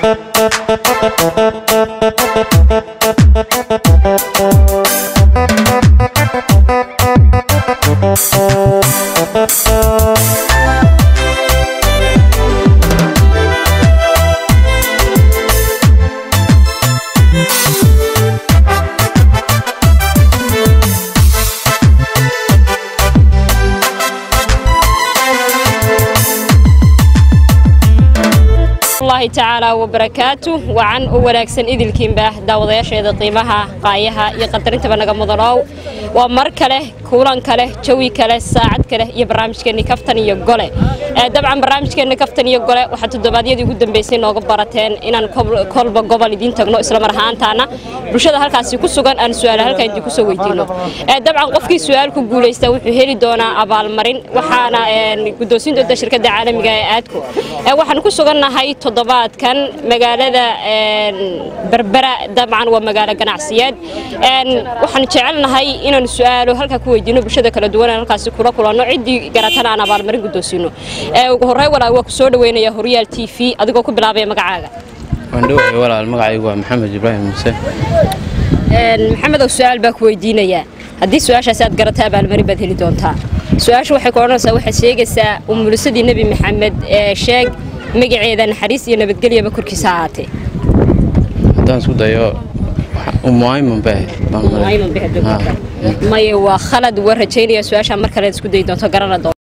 allahi tacaala wabarakaatu wacan u wanaagsan idilkiinba daawadayaasheeda qiimaha qaayaha iyo qadarintaaba naga mudanow waa mar kale kuulan kale jawi kale saacad kale iyo barnaamijkeenni kaftan iyo gole dabcan barnaamijkeenni kaftan iyo gole waxaa toddobaadyadii ugu dambeysay nooga barateen inaan kolba gobol idiin tagno islamar ahaantaana bulshada halkaasi ku sugan aan su-aala halkaa idinku soo weydiino dabcan qofkii su-aal ku guulaysta wuxuu heli doonaa abaalmarin waxaana guddoonsiin doonta shirkadda caalamiga ee aadku waxaan ku sugannahay toddobaadkan magaalada berbera dabcan waa magaalo ganacsiyeed waxaan jecelnahay inaan su-aalo halkaa ku weydiino bulshada kala duwan aan halkaasi kula kulanno ciddii garatana aan abaalmarin guddoonsiino ugu horey walaal waa ku soo dhaweynaya horyaal t v adigoo ku bilaabaya magacaaga waan dhowahay walaal magacaygu waa maxamed ibraahim muuse maxamedow su-aal baa ku weydiinayaa haddii su-aashaasi aad garata abaalmarin baad heli doontaa su-aasha waxay ku odhanaysaa waxaad sheegaysaa umulisadii nebi maxamed ee sheeg magaceeda naxariis iyo nabadgelyaba korkiisa ahaatee haddaan isku dayo umuayman bay maye waa khalad waa rajaynaya su-aashaa mar kale isku dayi doonto garana doonto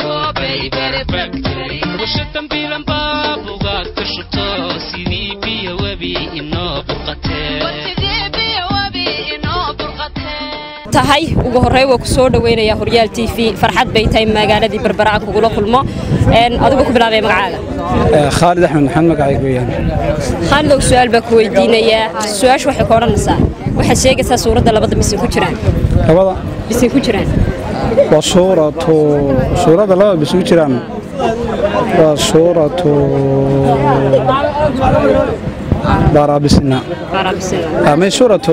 tahay ugu horey waa ku soo dhaweynaya horyaal t v farxad bay tahay magaaladii berbera aan kugula kulmo adigoo ku bilaabaya magacaaga khaalid axmed maxamed magacaygu weyaan khaalidow su-aal baa ku weydiinayaa su-aashu waxay ku odhanaysaa waxaad sheegaysaa suuradda labada bisin ku jiraan labada bisin ku jiraan waa suuratu suuradda labada bis ku jiraan waa suuratu baarabisina may suuratu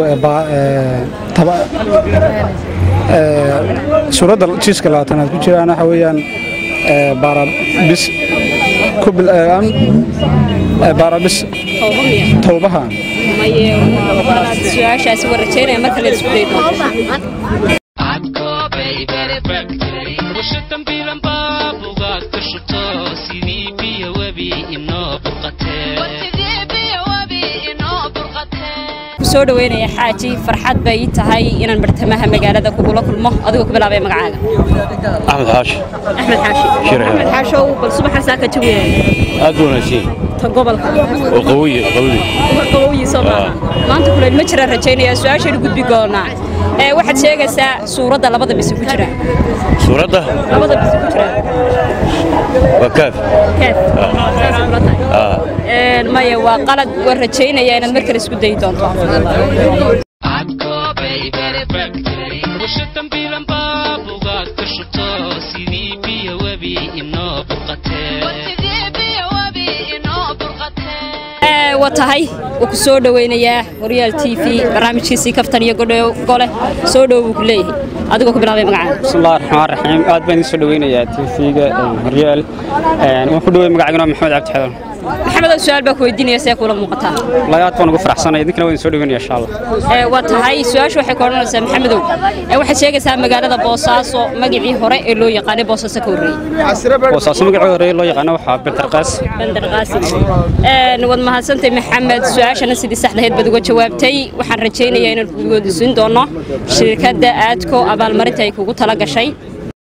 suuradda jiiska labaatanaad ku jiraan waxa weeyaan baarabis baarabis towbaha su-aashaasi waa rajaynaya mar kale isku dayi doonto soo dhaweynaya xaaji farxad bay ii tahay inaan bartamaha magaalada kugula kulmo adigoo ku bilaabaya magacaaga axmed xaashi axmed xaashi axmed xaashow bal subaxa saa ka jawiya aad u wanaagsan ta gobolka oo qawiye qawiye qawoyi soo maaha maanta kuleel ma jiraan rajaynaya su-aashaynu gudbi doonaa ee waxaad sheegaysaa suuradda labada bisi ku jira suuradda labada bisi ku jira waa kaaf keef saas kula tahay maya waa qalad waan rajaynaya inaad mar kale isku dayi doonto waa tahay wuu ku soo dhaweynayaa horyaal t v barnaamijkiisii kaftan iyo gole soo dhow buu ku leeyahay adigoo ku bilaabay magacaaga bismillahi raxmaan raxiim aad baan idin soo dhaweynayaa tv-ga horyaal waan ku dhawey magacagana waa maxamed cabdi xadan maxamedow su-aal baa ku weydiinaya see kula muuqataa wallahi aad baan ugu faraxsanay idinkana waan idin soo dhaweynaya insha allah waa tahay su-aashu waxay ku odhanaysaa maxamedow waxaad sheegaysaa magaalada boosaaso magacii hore ee loo yaqaanay boosaaso ka horreeyey boosaaso magacii hore loo yaqaano waxaa bentarqaas bandar qaasim waad mahadsantahay maxamed su-aashana sidii saxdaheed baad uga jawaabtay waxaan rajaynayaa inaan kugoodisiin doono shirkadda aadko abaalmarinta ay kugu tala gashay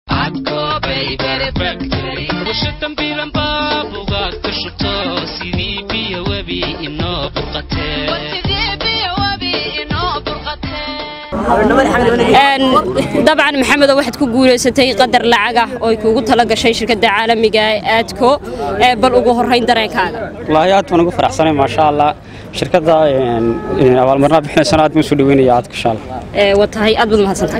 dabcan maxamedo waxaad ku guulaysatay qadar lacag ah oo ay kuugu tala gashay shirkadda caalamiga ee aadko bal ugu horrayn dareenkaaga wallaahi aad baan ugu faraxsanay maasha allah shirkadda abaalmarinaad bixinaysana aad baan soo dhaweynaya aadka insha allah waa tahay aad baad mahadsantahay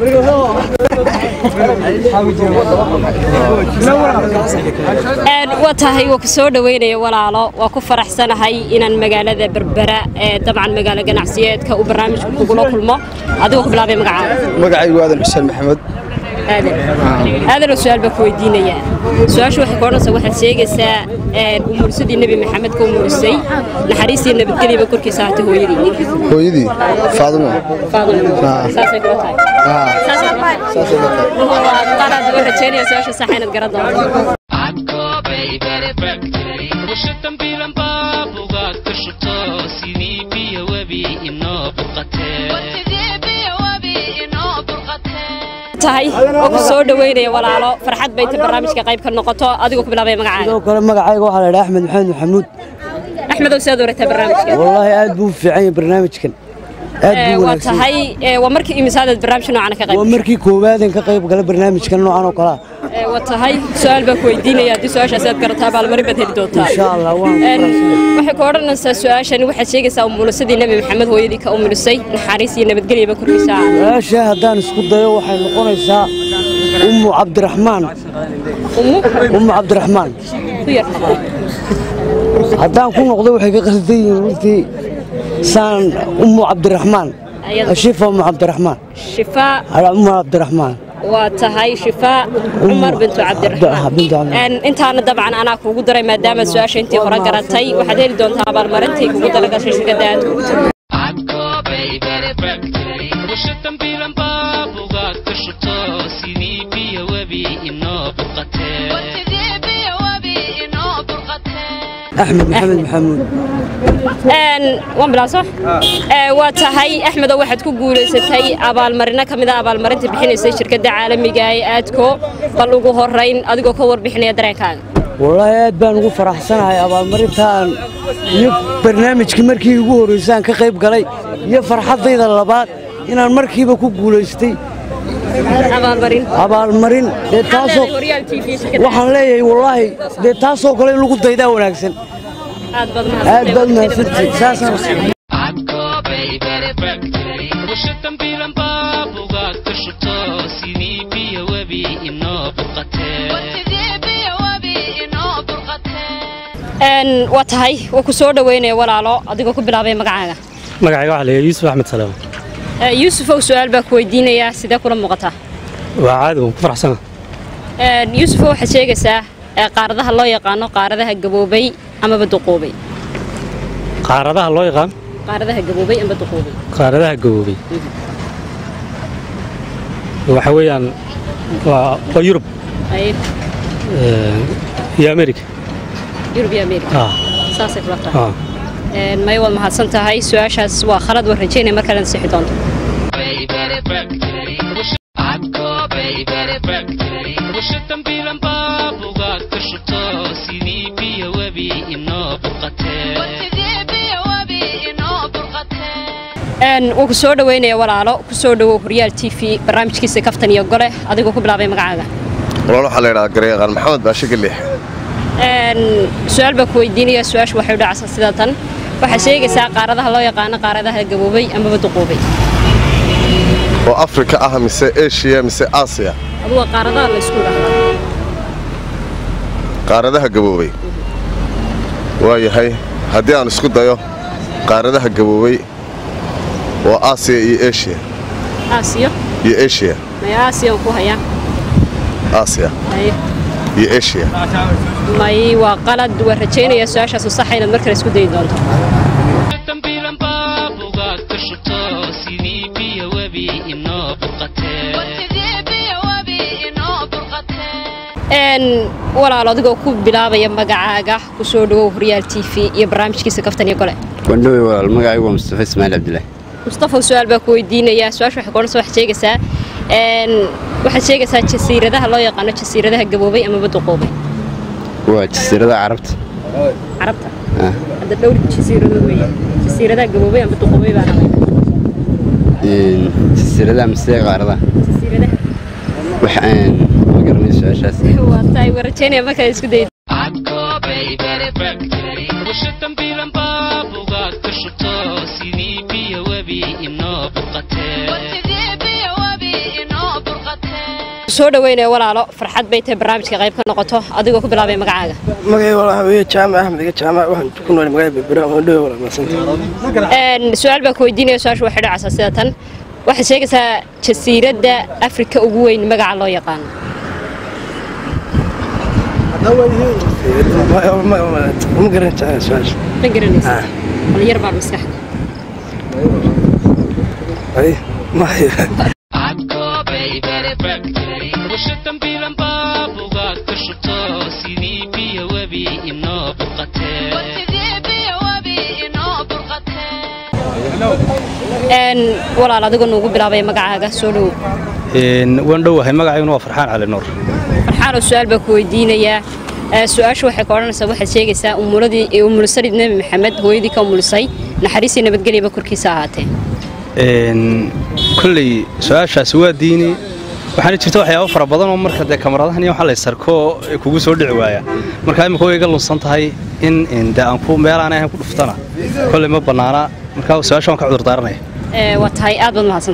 waa tahay waa ku soo dhoweynaya walaalo waa ku faraxsanahay inaan magaalada berbera ee dabcan magaalo ganacsiyeedka uu barnaamijku kugula kulmo adigoo ku bilaabay magacaaga magacaygu aadan xuseen maxamed aadan aadanoo su-aal baa ku weydiinayaa su-aashu waxay ku odhanaysaa waxaad sheegaysaa umuursadii nebi maxamed ka umuurisay naxariistii nabadgelyaba korkiisa ahaatay hooyadii hooyadii faadimo faadimo saasay kula tahay saasay kula tahay saasay la tahay waa qalad waan rajaynaya su-aasha sax inaad garan doonto tahay oo ku soo dhoweynaya walaalo farxad bay ta barnaamijka qayb ka noqoto adigoo ku bilaabay magacaaga sidoo kale magacayga waxaa la dhaha axmed maxamed maxamuud axmedow sidaad warataa barnaamijka wallaahi aad buu u fiican yahay barnaamijkan aad Ee, buu waa wanaagsan tahay ee, waa markii imisaadaad barnaamijka noocan ka qayb waa markii koobaadan ka qayb gala barnaamijkan noocan oo kale ah Ee, waa tahay su-aal baan ku weydiinaya haddii su-aashaasi aad garataa abaalmarin baad heli doontaa insha allah waan ku Een, faraxsanahay. waxay ku odhanaysaa su-aashani waxaad sheegaysaa umulisadii nebi maxamed hooyadii ka umulisay naxariis iyo nabadgelyaba korkiisa ah su-aasha haddaan isku dayo waxay noqonaysaa ummu cabdiraxmaan umu ummu cabdiraxmaan ku yar haddaan ku noqdo waxay ka qasdan yihiin runtii saan ummu cabdiraxmaan Ayada- shifa ummu cabdiraxmaan shifaa Ala ummu cabdiraxmaan waa tahay shifaa cumar bintu cabdiraxmaan bintu cabdiraxmaan. Een, intaana dabcan anaa kuugu daray maadaama su-aasha intii hore garatay waxaad heli doontaa abaalmarintii kugu dalagashay shirkadda aad kugu tiri axmed maxamed maxamuud Een, waan bilaa soo Ee, waa tahay axmedow waxaad ku guulaysatay abaalmarino ka mid a abaalmarinta bixinaysay shirkadda caalamiga ee aadko bal ugu horeyn adigoo ka warbixinaya dareenkaaga wallaahi aad baan ugu faraxsanahay abaalmarintaan iyo barnaamijkii markii ugu horreysaan ka qayb galay iyo farxaddayda labaad inaan markiiba ku guulaystay abaalmarin abaalmarin dee taasoo Horyaal TV shirkadda waxaan leeyahay wallaahi dee taasoo kale in lagu daydaa wanaagsan aad baad aad baad mahadsantihiin saasaan Een, waa tahay waa ku soo dhoweynaya walaalo adigoo ku bilaabay magacaaga magacayga waxaa la yidhaha yuusuf axmed salaam Ee, yuusufow su-aal baa ku weydiinayaa sidee kula muuqataa waa caadi waan ku faraxsana Een, yuusufow waxaad sheegaysaa ee, qaaradaha loo yaqaano qaaradaha gaboobay amaba duquubay qaaradaha loo yaqaan qaaradaha gaboobay ama duquubay qaaradaha gaboobay waxa weeyaan waa waa yurub Ay, eh, iyo amerika yurub iyo ameerika ah saasay kula tahay ah Een, maya waad mahadsan tahay su-aashaas waa khalad waan rajaynaya mar kale ansixi doonto Een, wuu ku soo dhoweynaya walaalo ku soo dhowow horyaal t v barnaamijkiisa kaftan iyo gole adigoo ku bilaabay magacaaga walaal waxaa la yidhahaa garyaqaan maxamed baashe galiix Een, su-aal baa ku weydiinaya su-aashu waxay u dhacaysaa sida tan waxaad sheegaysaa qaaradaha loo yaqaano qaaradaha gaboobay amaba duquubay oo afrika ah mise eshiya mise aasiya adu waa qaaradaha la isku dhahdaa qaaradaha gaboobay waa yahay haddii aan isku dayo qaaradaha gaboobay waa aasiya iyo eshiya aasiyo iyo eshiya may aasiyan ku hayaa aasiya may iyo eshiya may waa qalad waa rajaynaya su-aashaasu saxa inaad mar kale isku dayi doonto Een, walaalo adigoo ku bilaabaya magacaaga ku soo dhowow horyaal t v iyo barnaamijkiisa kaftan iyo gole wandhowe walaal magacaygu waa mustafa ismaaciil cabdilaahi mustafa su-aal baa ku weydiinayaa su-aasha waxay koonaysa waxaad sheegaysaa een, waxaad sheegaysaa jasiiradaha loo yaqaano jasiiradaha gaboobay amaba duquubay waa jasiirada carabta carabta Ah. hadda dhowr jasiiradood weeye jasiiradaha gaboobay ama duquubay baan ahay Een, jasiiradaha mise qaaradaha jasiiradaha wax aan ma garanay su-aashaas waa tahay waa rajaynaya markaa isku dayi ku soo dhaweynaya walaalo farxad bay tahay barnaamijka qayb ka noqoto adigoo ku bilaabay magacaaga magacay walaa weeye jaamac axmed iga jaamac waxaan ku nool magaalada berbera oo dhowe walaa maasanta Een, su-aal baan ku weydiinaya su-aasha waxay dhacaysaa sida tan waxaad sheegaysaa jasiiradda afrika ugu weyn magaca loo yaqaano ma garan jecel su-aasha ma garanaysa bal yar baa maskaxda ay mahayo Een, walaal adigoo nuugu bilaabay magacaaga soo dhow waan dhowahay magacayguna waa farxaan cali nuur farxaanoo su-aal baa ku weydiinayaa Ee, su-aashu waxay ka odhanaysaa waxaad sheegaysaa umuladii umulisadii nebi maxamed hooyadii ka umulisay naxariisii nabadgelyaba korkiisa ahaatee kolley su-aashaasi waa diini waxaana jirta waxyaabo fara badan oo marka dee kamaradahan iyo waxa la sarko kugu soo dhici waaya marka imika way iga lunsan tahay in in dee aan ku meelaan ahayn ku dhuftana kolley ma bannaana marka su-aasha waan ka cudur daaranaya Ee, waa tahay aad baad mahadsan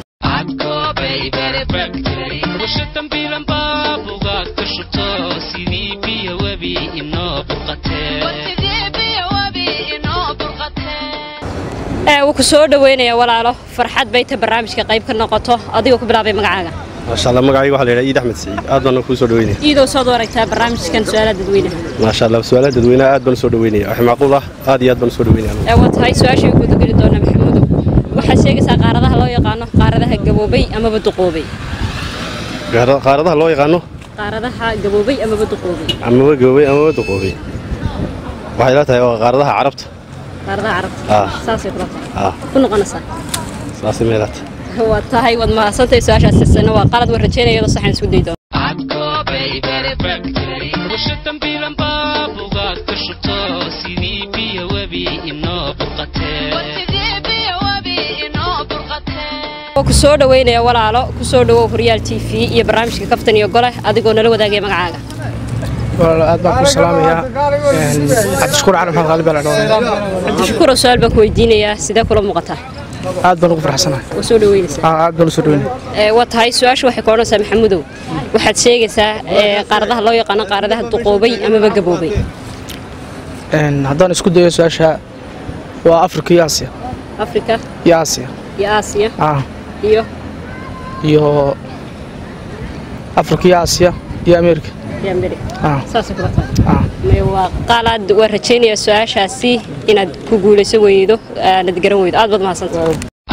Ee, wuu ku soo dhaweynaya walaalo farxad bay tahay barnaamijka qayb ka noqoto adigoo ku bilaabay magacaaga maasha allah magacayga waxaa la yidhaha iid axmed siciid aad baan kuu soo dhaweynaya iidoo soo aragtaa barnaamijkan su-aalaha dadweynaha maasha allah su-aalaha dadweynaha aad baan u soo dhaweynaya wax macquul ah aad iyo aad baan u soo dhaweynaya Ee, waa tahay su-aashii guda geli doona maxamudow waxaad sheegaysaa qaaradaha loo yaqaano qaaradaha gaboobay amaba duqoobay Qaara- qaaradaha loo yaqaano qaaradaha gaboobay amaba duqoobay amaba goobay amaba duqoobay waxay la tahay waa qaaradaha carabta qaaradaha carabta Ah. saasay kula tahay ah ku noqonaysaa saasay meelaata waa tahay waad mahadsantahay su-aashaas sisana waa qalad waan rajeynaya iyadoo saxan isku day doona oo ku soo dhaweynaya walaalo ku soo dhawow horyaal t v iyo barnaamijka kaftan iyo gole adigoo nala wadaagaya magacaaga walaal aad baan ku salaamayaa cabdishakuur cali maxamed qaali baa la dhawaanaya cabdishakuur oo su-aal baan ku weydiinayaa sidee kula muuqataa aad baan ugu faraxsanahay oo soo dhaweynaysaa Ah, aad baan u soo dhaweynaya Ee, waa tahay su-aasha waxay ka odhanaysaa maxamudow waxaad sheegaysaa ee, qaaradaha loo yaqaano qaaradaha duqoobay amaba gaboobay Een, haddaan isku dayo su-aasha waa afrika iyo aasiya afrika iyo aasiya iyo aasiya ah iyo iyo afrika iyo aasiya iyo ameerika iyo amerika ah saasay kula tahay ah May waa qaalaad waan rajaynayaa su-aashaasi inaad ku guulayso weydo aanad garan weydo aad baad mahadsantahay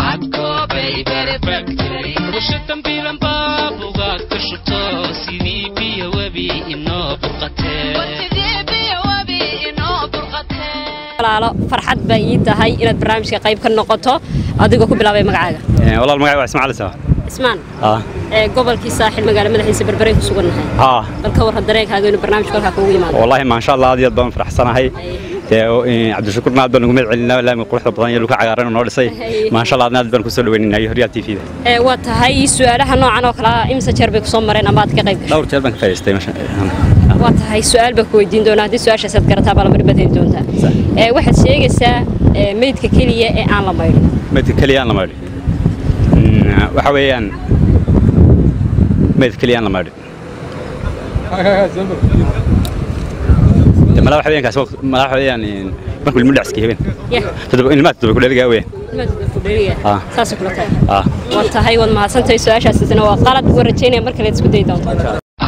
walaalo farxad baa ii tahay inaad barnaamijka qayb ka noqoto adigoo ku bilaabay magacaaga walaal magacay waa ismaaciil sawa ismaan ah ee gobolkii saaxil magaalo madaxiisa berbereen ku sugannahay ah bal ka warra dareenkaaga inuu barnaamijka halkaa kugu yimaado والله ما شاء الله aad iyo aad baan faraxsanahay cabdishakuurna aad baan ugu mahad celinaa laami quruxda badan iyo dhulka cagaaran oo noo dhisay maasha allah aad baan kusoo dhaweynaynaa horyaal t v da ee waa tahay su-aalaha noocan oo kale ah imse jeer bay kusoo mareen ama aad ka qayb gashay dhowr jeer baan ka faa'iidaystay masha waa tahay su-aal baan ku weydiin doonaa haddii su-aashaas aad garataa baa lamari baad heli doontaa ee waxaad sheegaysaa ee, meydka keliya ee aan la maydhin meydka keliya aan la maadhin waxa weeyaan meydka keliya aan la maadhin mala waxa weeyaan kaas mala waxa weeyaan markuu ilmu dhacski habeen yah todoba ilmaha todoba ku dhaligaa weeyaan nimaad ku dheeriya Ah. saasay kula tahay ah waa tahay waad mahadsantahay su-aashaasina waa qalad waan rajaynaya mar kale isku dayi doonto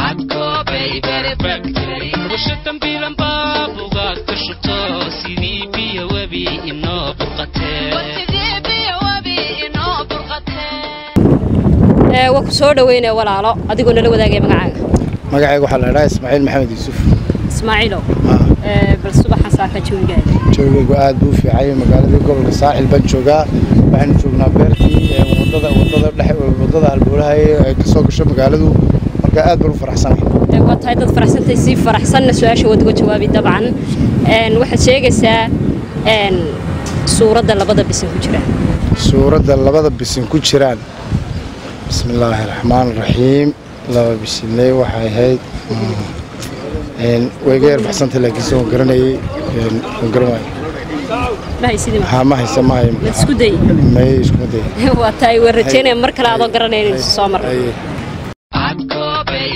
ee waa ku soo dhaweynaya walaalo adigoo nala wadaagaya magacaaga magacayga waxaa la idhaha ismaaciil maxamed yuusuf ismaaciilow ee bal subaxan saaka jawigaaga joogaygu aad buu u fiicay magaaladii gobolka saaxil baan joogaa waxaanu joognaa beertii ee wadada wadada dhexe wadada halbowlaha ee ay kasoo gasho magaaladu marka aad baan u faraxsanay Ee, waa tahay dad faraxsantay si faraxsanna su-aasha waad uga jawaabi dabcan Een, waxaad sheegaysaa een, suuradda labada bisin ku jira suuradda labada bisin ku jiraan bismi illaahi raxmaan raxiim laba bisinley waxay ahayd mm, een, way iga yar baxsantay laakiinse waan garanayay een, waan garan waayay mahaysidii haa ma haysa ma hayo mad isku day may iskuma day waa tahay waan rajaynaya mar kale adoo garanaya inaynu soo marno Haye.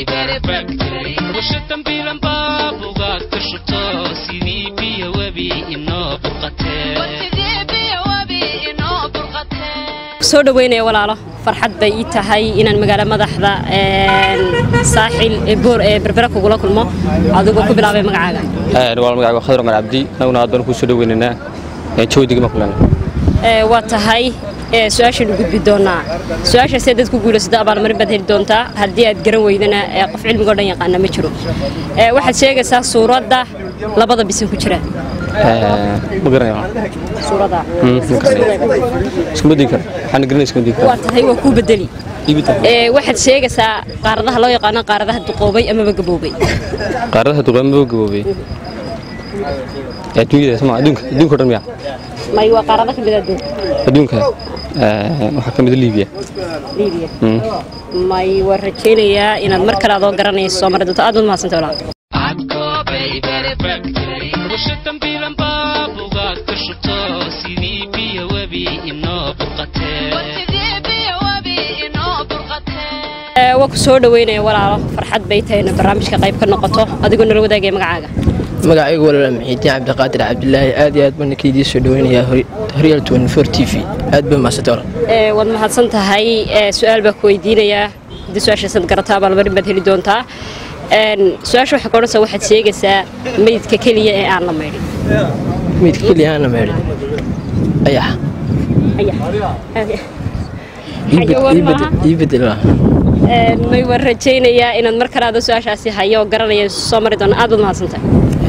soo dhaweynaya walaalo farxad bay ii tahay inaan magaalo madaxda saaxil ee boor ee berbera kugula kulmo adigoo ku bilaabay magacaaga waa magacaaga khadar umar cabdi naguna aad baan kuu soo dhaweynaynaa jawidiga makulan waa tahay su-aashaynu gudbi doonaa su-aashaas dad ku guulaysata abaalmarin baad heli doontaa haddii aad garan weydana qof cilmigo dhan yaqaana ma jiro waxaad sheegaysaa suuradda labada bisin ku jira ma garanaya suuradda iskuma dii kara waxaan garanay iskuma dii waa kara tahay waa kuu bedeli waxaad sheegaysaa qaaradaha loo yaqaano qaaradaha duqoobay amaba gaboobay qaaradaha duqaamaba gaboobay adduunyada soma adduunka adduunka o dhan miya may waa qaarada ka mid adduunka adduunka waxaa ka mid liibiya liibiya may waa rajaynayaa inaad mar kale adoo garanayso soo mari doonto aad baad mahadsantay walaal waa ku soo dhaweynaya walaalo farxad bay tahay ina barnaamijka qayb ka noqoto adigoo nala wadaagaya magacaaga magacaygu walaala maxiidiin cabdiqaadir cabdilaahi aad iyo aad baan ninkaydiin soo dhaweynayaa horyaal t v aad baa mahadsantahay walaal waad mahadsan tahay su-aal baa ku weydiinayaa haddii su-aashaasaad garataa abaalmarin baad heli doontaa su-aasha waxay ka odhanaysaa waxaad sheegaysaa meydka keliya ee aan la maydhin meydka keliya aan la maydhin ayax ii bedel may waan rajaynayaa inaad mar kale aada su-aashaasi hayo oo garanaya soo mari doona aad baad mahadsantahay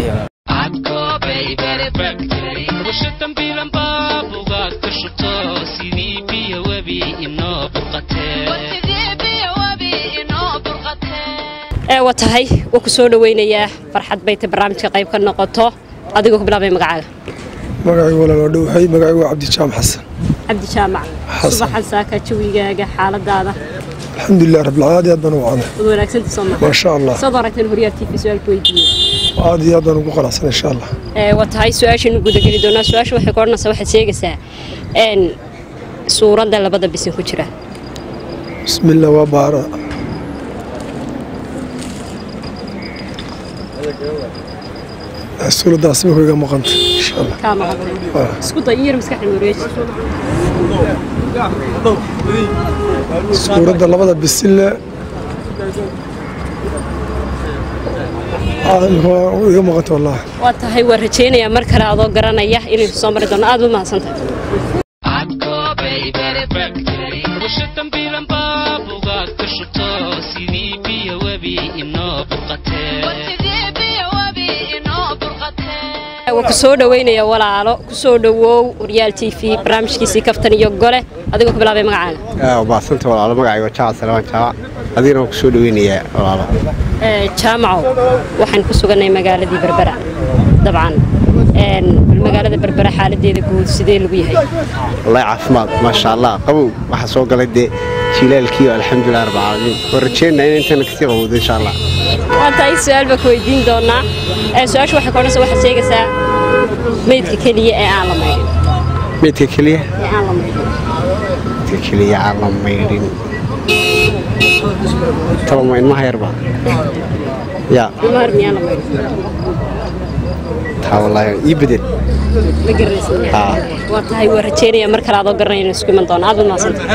waa tahay waa ku soo dhaweynayaa farxad bay ta barnaamijka qayb ka noqoto adigoo ku bilaabay magacaaga magacaygu walaal waa dhowhay magacaygu waa cabdijaam xasan cabdi jaamac subaxan saaka jawigaaga xaaladaada alxamdulilah rabbilcaalamiin aad baan u wacnay wad wanaagsantii soo maa sha allah soo aragteen horyaal tv su-aal ku weydiiyey aad iyo aad baan ugu qanacsan insha allah waa tahay su-aashaynu gudageli doonaa su-aasha waxay ka odhanaysaa waxaad sheegaysaa suuradda labada bisin ku jira bismillah waa baara suuraddaas imika iga maqanta insha allah kaa maqan isku day in yar maskaxda wareeji suuradda labada bisille iga maqanta wallahi waa tahay waa rajaynayaa mar kale adoo garanaya inaynu soo mari doono aad baad mahadsantahay waa ku soo dhaweynaya walaalo ku soo dhawow horyaal t v barnaamijkiisii kaftan iyo gole adigoo ku bilaabay magacaaga baasanta walaalo magacayga jaac salamaan jaac adigana waan ku soo dhaweynayaa walaalo jaamacow waxaan ku sugannay magaaladii berbera dabcan magaalada berbera xaaladeeda guud sidee lagu yahay wallahi caafimaad maasha allah qabow waxaa soo galay dee jilaalkii alxamdulilah rabbilcaalamiin waan rajeynaa in intana kasii qabowdo insha allah waa tahay su-aal baa ku weydiin doonaa su-aasha waxay ka odhanaysaa waxaad sheegaysaa meydka keliya ee aan la maydhin meydka keliya ee aan la maydhin meydka keliya aan la maydhin taloma ilmaha yarba ya ilmaha yar miyaan la maydhin taa wallaahi ii bedel ma garanaysa haa waa tahay waa rajeynaya mar kale adoo garanaya inuu isku iman doono aad baad mahadsantahay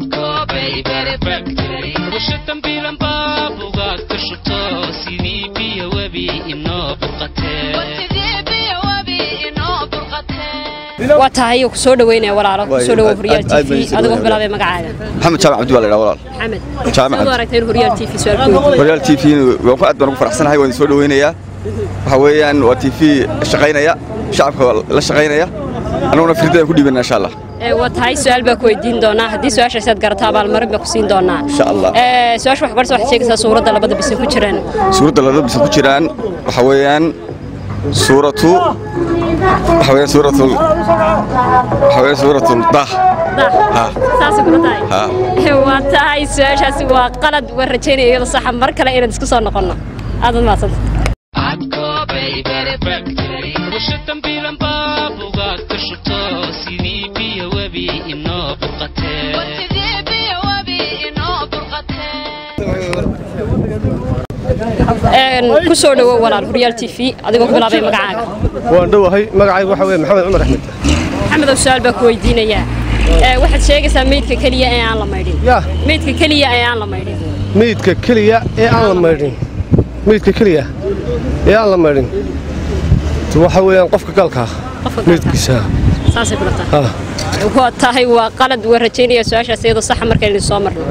waa tahay ku soo dhaweynaya walaalo ku soo dhawow horyaal t v adigoo ku bilaabay magacaaga maxamed jaamac cabdi baa la idhaha walaal maxamed Jaamac. soo aragteen horyaal t v su-aal ku weydiiyey horyaal t v waan ku aad baan ugu faraxsanahay waan soo dhaweynayaa waxa weeyaan waa t v shaqaynaya shacabka la shaqaynaya annaguna firdadaan ku dhiibana insha allah Ee, waa tahay su-aal baa ku weydiin doonaa haddii su-aashaas aad garato abaalmarin baa ku siin doonaa insha allah Ee, su-aasha wax barsa waxaad sheegaysaa suuradda labada bisin ku jiraan suuradda labada bisan ku jiraan waxa weeyaan suuratu waxa weeyaan suuratul waxa weeyaan suuratul dah ha saasay kula tahay ha Ee, waa tahay su-aashaasi waa qalad waan rajaynaya iyadoo saxa mar kale inaan isku soo noqonno aad baad mahadsanta ku soo dhawow walaal horyaal t v adigoo ku bilaabay magacaaga waan dhowahay magacaygu waxa weye maxamed cumar axmed maxamedow su-aal baa ku weydiinayaa waxaad sheegaysaa meydka keliya ee aan la maydhin meydka keliya ee aan la maydhin meydka keliya ee aan la maydhin meydka keliya ee aan la maydhin waxa weeyaan qofka galka meydkiisa saasay kula tahay waa tahay waa qalad waa rajaynaya su-aashaas iyadoo saxa markaynu soo marno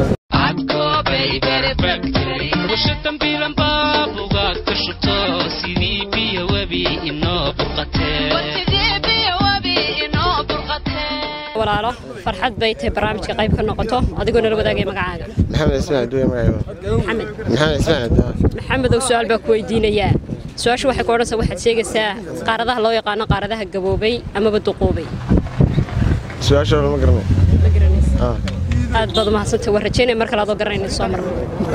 walaalo farxad bay tahay barnaamijka qayb ka noqoto adigoo nala wadaagaya magacaaga maxamed ismaan duwe magacaygu maxamed maxamed ismaan abduwa maxamedow su-aal baa ku weydiinayaa su-aasha waxay ku odhanaysaa waxaad sheegaysaa qaaradaha loo yaqaano qaaradaha gaboobay amaba duquubay su-aasha lama garanay aad baad umahadsantay waa rajaynaya mar kale adoo garanayna soo marno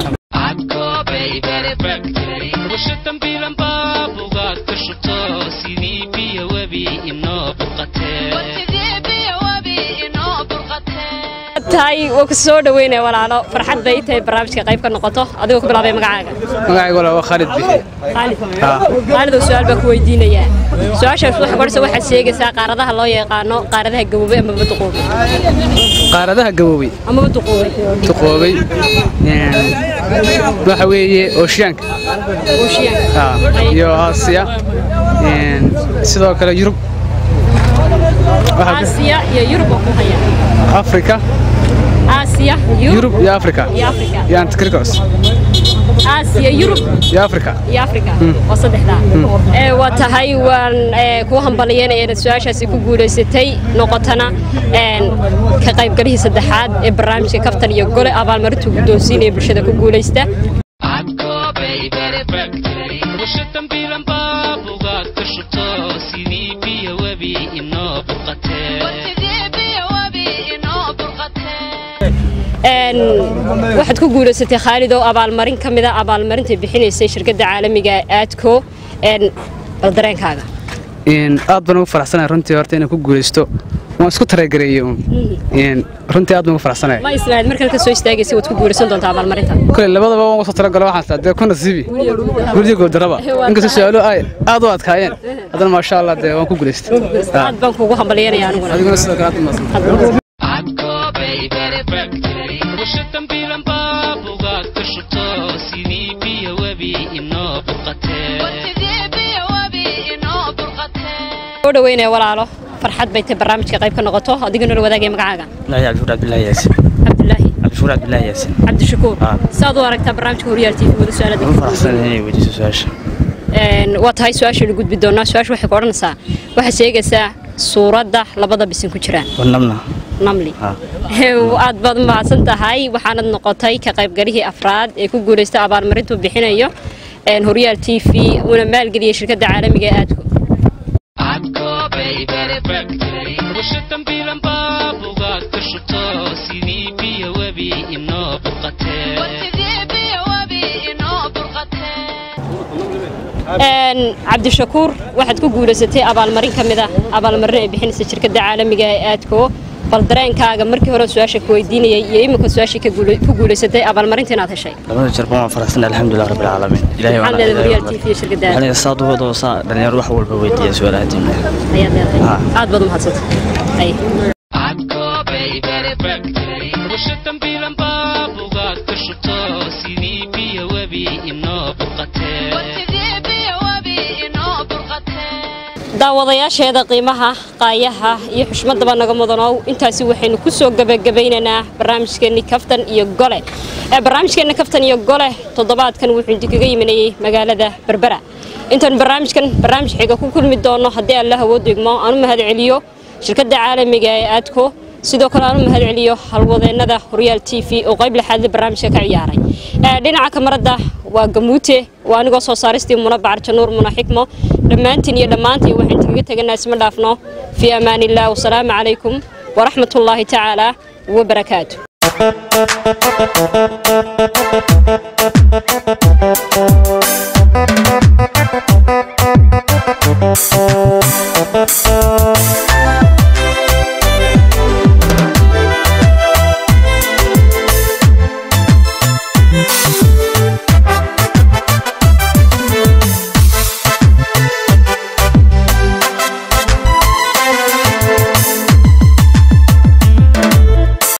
tahay waa ku soo dhaweynaya walaalo farxad bay tahay barnaamijka qayb ka noqoto adigoo ku bilaabay magacaaga magacaygu waa Khalid Bixi khaalid khaalidow su-aal baa ku weydiinayaa su-aashaas waxa qoraysa waxaad sheegaysaa qaaradaha loo yaqaano qaaradaha gaboobay amaba duquubay qaaradaha gaboobay amaba duquubay duqoobay waxa weeye ooshiyaanka ooshiyaanka iyo aasiya sidoo kale yurub aasiya iyo yurub oo ku haya afrika aasiya yurub iyo afrika iyo afrika iyo antikrikos aasiya yurub iyo afrika iyo afrika waa saddexdaa ee waa tahay waan kuu hambalyeynaya inaad su-aashaasi ku guulaysatay noqotana ka qaybgalihii saddexaad ee barnaamijka kaftan iyo gole abaalmarintuu guddoonsiinaya bulshada ku guulaysta waxaad ku guulaysatay khaalid oo abaalmarin ka mida abaalmarinta bixinaysay shirkadda caalamiga aadco dareenkaaga aad baan ugu faraxsanahay runtii horta inaan ku guulaysto waan isku tareegareeyey runtii aad baan ugu faraxsanahay ma islahayd markan ka soo istaagaysay waad ku guulaysan doontaa abaalmarinta kule labadaba waan uga soo talagalo waxaan taa dee ku nasiibi guryo goodaraba inkastoo su-aalo ay aad u adkaayeen haddana maasha allah dee waan ku guulaystay aad baan kugu hambalyeynaya aniguna adiguna sidoo kale aad umaasan soo dhaweynaya walaalo farxad bay tahay barnaamijka qayb ka noqoto adigoo nala wadaagaya magacaaga الله عبد عبد الله ياسين cabdilaahi عبد الشكور عبد الله ياسين cabdishakuur saad u aragtaa barnaamijka horyaal tv wada su-aalada فرحسن هني ودي سؤال waa tahay su-aashaynu gudbi doonaa su-aasha waxay ku odhanaysaa waxaad sheegaysaa suuradda labada bisin ku jiraan ونمنا namli aad baad umahadsan tahay waxaanad noqotay ka qaybgalihii afraad ee ku guulaysta abaalmarintuu bixinayo horyaal t v una maalgeliyay shirkadda caalamiga ee aadku cabdishakuur waxaad ku guulaysatay abaalmarin ka mid ah abaalmarin ay bixinaysa shirkadda caalamiga ee aadko bal dareenkaaga markii hore su-aasha ku weydiinayay iyo iminka su-aashii ku guulaysatay abaalmarinta inaad heshay لما جربنا فرحسن الحمد لله رب العالمين إلهي maxaad leedahay horyaal t v iyo shirkadda aadko يعني صاد وضو صاد دنيا روح والبويتي سؤال هاتين ayaad leedahay aad baad umahadsantay daawadayaasheeda qiimaha qaayaha iyo xushmadaba naga mudanow intaasi waxaynu ku soo gebagabaynaynaa barnaamijkeenni kaftan iyo gole ee barnaamijkeenna kaftan iyo gole toddobaadkan wuxuu idinkaga yiminayey magaalada berbera intaan barnaamijkan barnaamij xiga ku kulmi doono haddii alla awood igmo aanu mahad celiyo shirkadda caalamiga ee aadko sidoo kale aanu mahad celiyo halwadeennada horyaal t v oo qayb lixaadle barnaamijka ka ciyaaray dhinaca kamarada waa gamuute waa anigoo soo saaristii muna bacarjanuur muna xikmo dhammaantiin iyo dhammaantiin waxaan idinkaga teganaa isma dhaafno fii amaan illah wasalaamu calaykum waraxmat ullaahi tacaala wabarakaatu